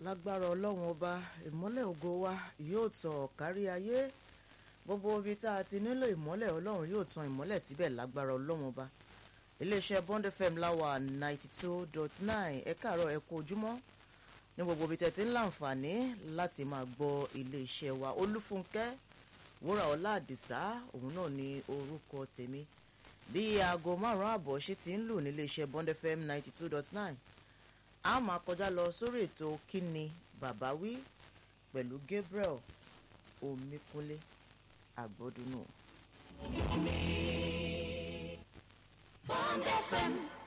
lágbára ọlọ́run ọba ìmọ́lẹ̀ ògo wa yóò tàn kárí ayé gbogbo ibi tá a ti nílò ìmọ́lẹ̀ ọlọ́run yóò tan ìmọ́lẹ̀ síbẹ̀ lágbára ọlọ́run ọba iléeṣẹ́ Bond FM láwà ninety two dot nine ẹ káàárọ̀ ẹ kú ojúmọ́ ní gbogbo ibi tẹ̀ tí ń láǹfààní láti máa gbọ́ iléeṣẹ́ wa olúfúnkẹ́ wúrà ọlá àdìsá òun náà ni orúkọ tèmi bí aago márùn-ún àbọ̀ ṣe ti ń lù níléeṣẹ́ Bond FM ninety two dot nine a máa kọjá lọ sórí ètò kíni bàbá wí pẹ̀lú Gabriel Omíkúnlé àgbọ̀dúnú. Bond FM